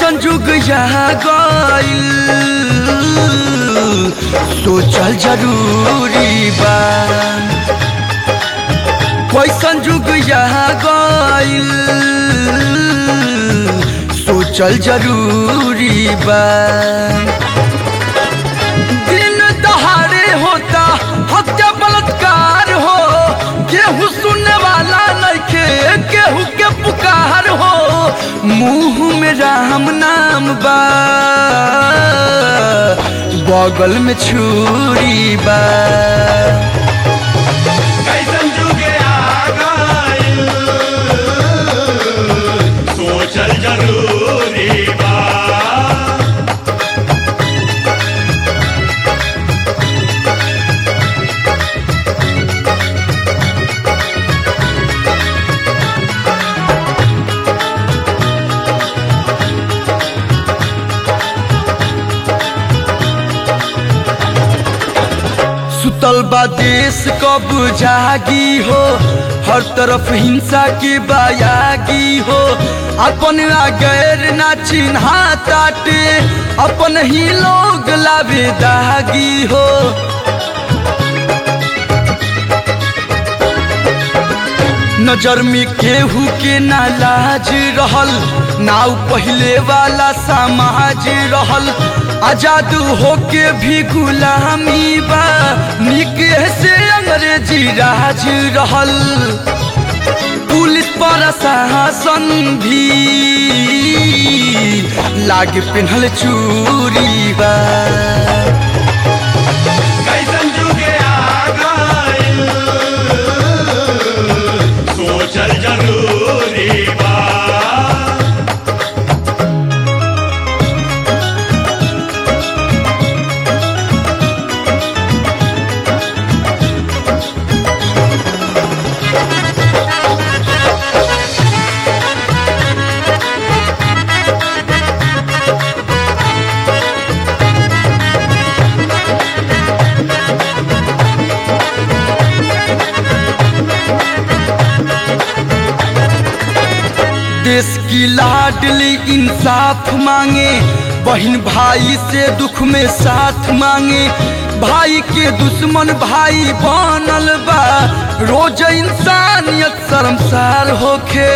कैसन जुग यहाँ गइल सोचल जरूरी बा कैसन जुग यहाँ गइल सोचल जरूरी बा दिन दहाड़े होता हत्या बलात्कार हो केहू सुनने वाला नइखे केहू के पुकार हो मुंह में राम नाम बा बगल में छुरी बा कैसन जुगे आ गइल सोचल जरूरी बा सुतल बा देश कब जागी हो हर तरफ हिंसा की बायागी हो अपन आ गैर ना चिन्हा ताटे अपन ही लोग लावे दागी हो नजर में केहू के ना लाज रहल नाव पहले वाला समाज रहल आजाद होके भी गुलामी बा निके से अंग्रेजी राज रहल पुलिस प्रशासन भी लाग पिन्हल चूरी बा कैसन जुगे आ गइल सोचल जरूरी बा देश की लाडली इंसाफ मांगे बहन भाई से दुख में साथ मांगे भाई के दुश्मन भाई बनल बा रोज इंसानियत शर्मसार होखे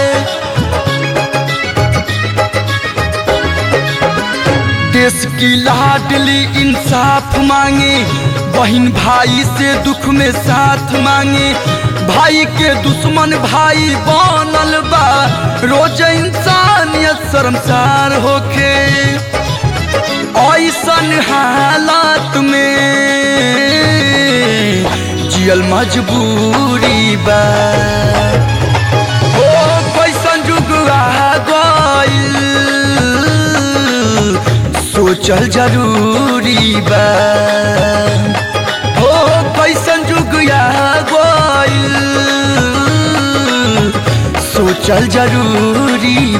देश की लाडली इंसाफ मांगे बहन भाई से दुख में साथ मांगे भाई के दुश्मन भाई बनल बा रोज इंसानियत शर्मसार होखे ऐसन हालात में जियल मजबूरी बा ओ कैसन जुग आ गइल सोचल जरूरी बा हो कैसन जुग आ गइल सोचल जरूरी